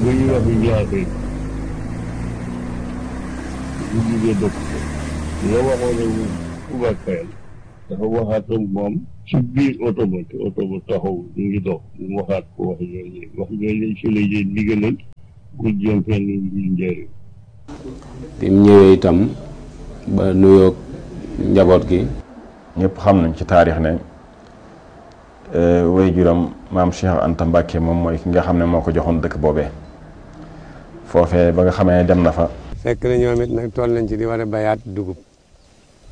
bu ñu wax njaaxee bu jugee dëkk la waxoon ne Touba Kayal dafa waxaat ak moom ci biir oto ba te oto ba taxaw ñu ngi dox mu waxaat ko wax yooyu wax yooyu si la jël ndigalal ku jëm fenn ngir njëriñ bi mu ñëwee itam ba nuyoog njaboot gi ñëpp xam nañ ci taarix ne way juram maam Cheikh Anta Mbacke moom mooy ki nga xam ne moo ko joxoon dëkk boobee foofee ba nga xamee dem na fa fekk na ñoom it nag toll nañ ci di war a bayaat dugub